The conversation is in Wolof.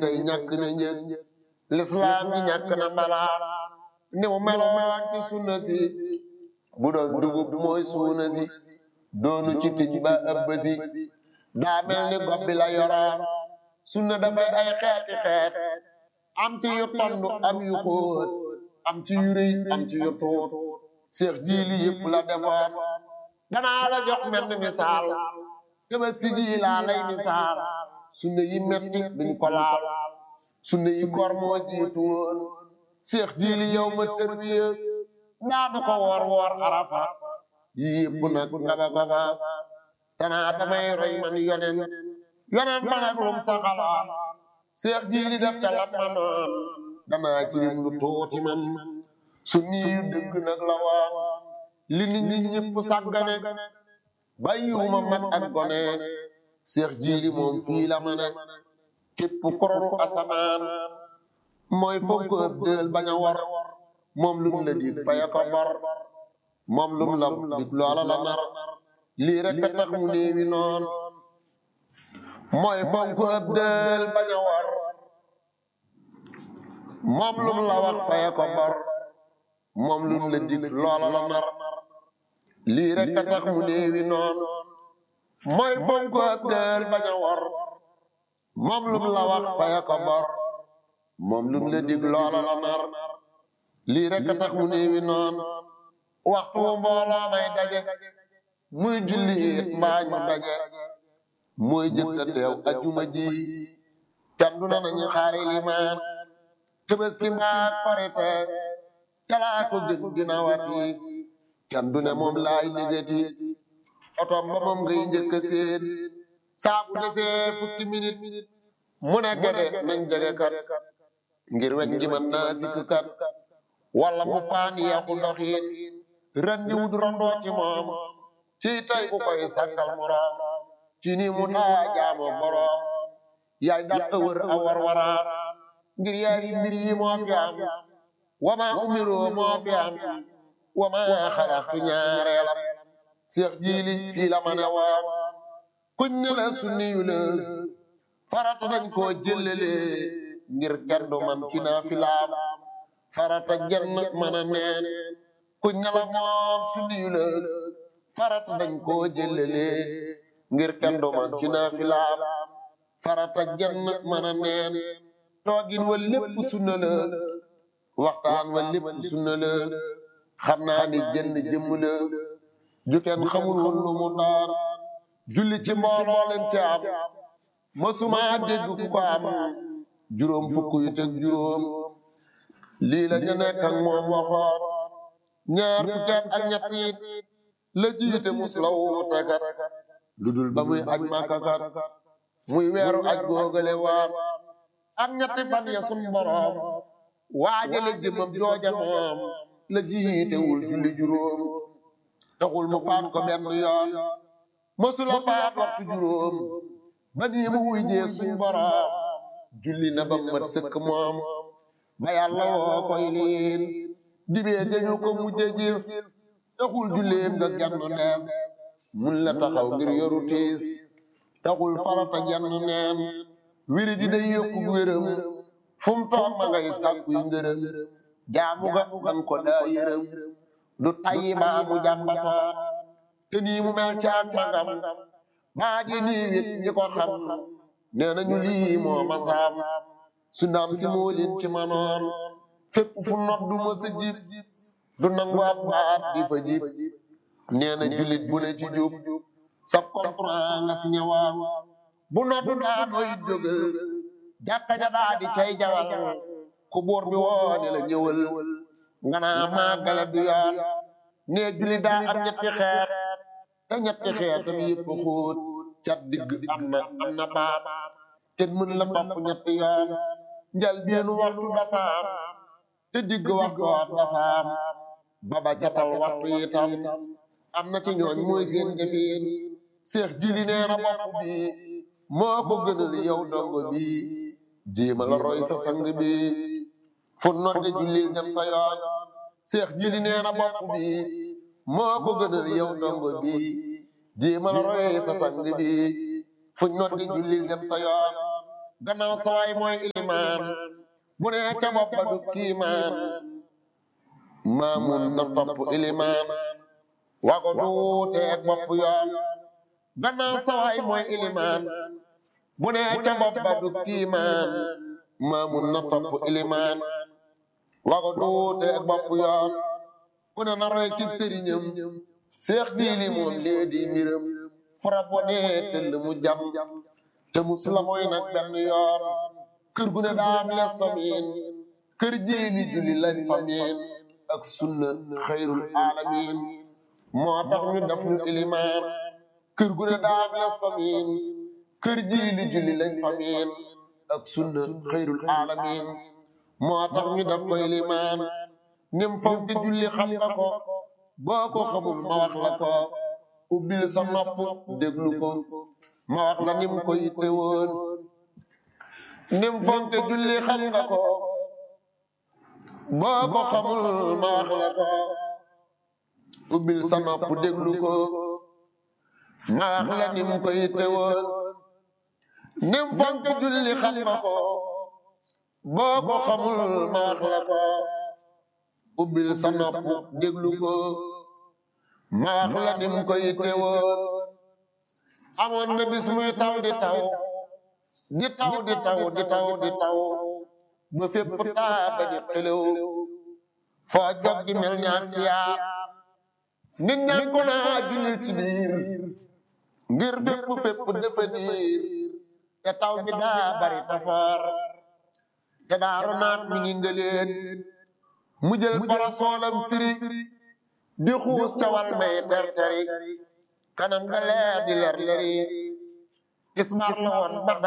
tey ñàkk na njën lislaam gi ñàkk na balaa ni mu meloon ci sunna si bu doon dugub mooy suuna si doonu ci tij ba ëbb si daa mel ni gob bi la yoroon sunna dafay ay xeeti xeet am ci yu tondu am yu xóot am ci yu rëy am ci yu tuut seex jiili yëpp la defoon danaa la jox menn misaal tabaski gi laa lay misaal sunna yi metti duñ ko laal sunna yi koor moo jiitu woon seex jiili yow ma tërbiya daanu ko woor woor arafa yi yëpp nag nga ba ko fa danaa damay roy man yonen yonen ba nag lum saxaloon seex jiili def ca lam ma noon danaa ci lim lu tuuti man sunni yu dëgg nag la woon li nit ñi ñëpp sàggane bàyyiwuma mag ak gone seex jiili moom fii la ma ne képp koronu asamaan mooy fonk ëpp dël bañ a war moom lum la dig faya ko bor moom lum la dig loola la nar lii rek a tax mu néewi noon mooy fonk ëpp dël bañ a war moom lum la wax faya ko bor moom lum la dig loola la nar lii rek a tax mu néewi noon mooy fonk ëpp dël bañ a war moom lum la wax faya ko bor moom lum la dig loola la nar lii rek a tax mu néewi noon waxtu mbooloo may daje muy julli it mbaa ñu daje mooy jëkk a teew ajuma ji kan du na nañu xaari limaan Tabaski mbaa Korite calaa ko gën dina wati kan du ne moom laay négati otom ba moom ngay njëkk a seen saa bu desee fukki minute mu ne gede nañ jege kat ngir weñ gi mën naa sikk kat wala mu paan yeexu doxiin ren ni wut rondoo ci moom ci tey ku koy sàkkal moroom ci ni mu daa jaamo boroom yaay dàq wër a war waraan ngir yaari mbir yi moo fi am wama umiroo moo fi am wama xalaxtu ñaareelam seex jiili fii la ma ne woon kuñ ne la sunni yu la farata dañ koo jëlale ngir kenn du man ci naafilaam farata jenn mën a neen kuñ ne la moom sunni yu la farata dañ koo jëlale ngir kenn du man ci naafilaam farata jenn mën a neen toogin wa lépp sunna la waxtaan wa lépp sunna la xam naa ni jënn jëmm la ju kenn xamul woon lu mu doon julli ci mbooloo leen ci am mësuma dégg ku ko am juróom fukk yu teg juróom lii la ñu nekk ak moom waxoon ñaar fukkeet ak ñett it la jiite mus la wuute kat lu dul ba muy aj Makka kat muy weeru aj googale waar ak ñetti fan ya sun boroom waajale jëmam jooja moom la jiitewul julli juróom taxul mu faat ko benn yoon mësula faat waxtu juróom ba nii mu wuy jee suñ boroom julli na ba mat sëkk moom ba yàlla woo koy liin dibee dañu ko mujje gis taxul julleem nga genn ndees mun la taxaw ngir yoru tiis taxul farata genn neen wéri di day yokku wéram fu mu toog ma ngay sàkkuy ngërëm jaamu ga dan ko daa yërëm du tayyi baa mu jàmbatoon te nii mu mel ci ak magam baa di nii wit ñi ko xam nee nañu lii moo ma saam su ndaam si moo leen ci manoon fépp fu not du ma sa jib du nangu ab baat di fa jib nee na julit bu ne ci jub sa contrat nga si ñëwaan bu not du daanooy jógal jàkka ja daa di cay jawal ku buur bi woone la ñëwal nga naa màggale du yoon nee julli daa am ñetti xeet te ñetti xeetam yëpp xóot cat digg am na am na baat te mën la topp ñetti yoon njal beenu waxtu dafa am te digg waxtoot dafa am baba catal waxtu itam am na ci ñooñ mooy seen jëfeen seex jili nee na bopp bi moo ko gënal yow dongo bi jéema la roy sa sang bi fu nodde jullil dem sa yoon seex jili nee na bopp bi moo ko gënal yow dongo bi jéema la roy sa sang bi fu nodde jullil dem sa yoon gannaaw sawaay mooy ilimaan bu ne ca bopp ba du kiimaan maamun na topp ilimaan wago duuteeg bopp yoon gannaaw sawaay mooy ilimaan bu ne ca bopp ba du kiimaan maamun na topp ilimaan wago duuteeg bopp yoon ku ne na roy cib sëriñam seex diili moom lee di mbiram fara bone tëll mu jam te mus la mooy nag benn yoon kër gu ne daam les famiin kër jiili julli lañ famiin ak sunna xayrul alamin moo tax ñu def ñu ilimaan kër gu ne daam les famiin kër jiili julli lañ famiin ak sunna xayrul alamin moo tax ñu def ko ilimaan nim fonk julli xam nga ko boo ko xamul ma wax la ko ubbil sa nopp déglu ko ma wax la nim ko yitte woon nim fonk julli xam nga ko boo ko xamul ma wax la ko ubbil sa nopp déglu ko ma wax la nim ko yitte woon nim fonk julli xam nga ko boo ko xamul ma wax la ko ubbil sa nopp déglu ko ma wax la nim ko yitte woon amoon na bis muy taw di taw di taw di taw di taw di taw ba fépp taa ba di xelew foo jog gi mel ni ak siyaar nit ñaan ko naa jullil ci biir ngir fépp fépp dafa niir te taw bi daa bari tafoor te daaru naat mi ngi ngëleen mu jël parasoolam firi di xuus ca wal may terteri kanam nga leer di leer leri tismar la woon ba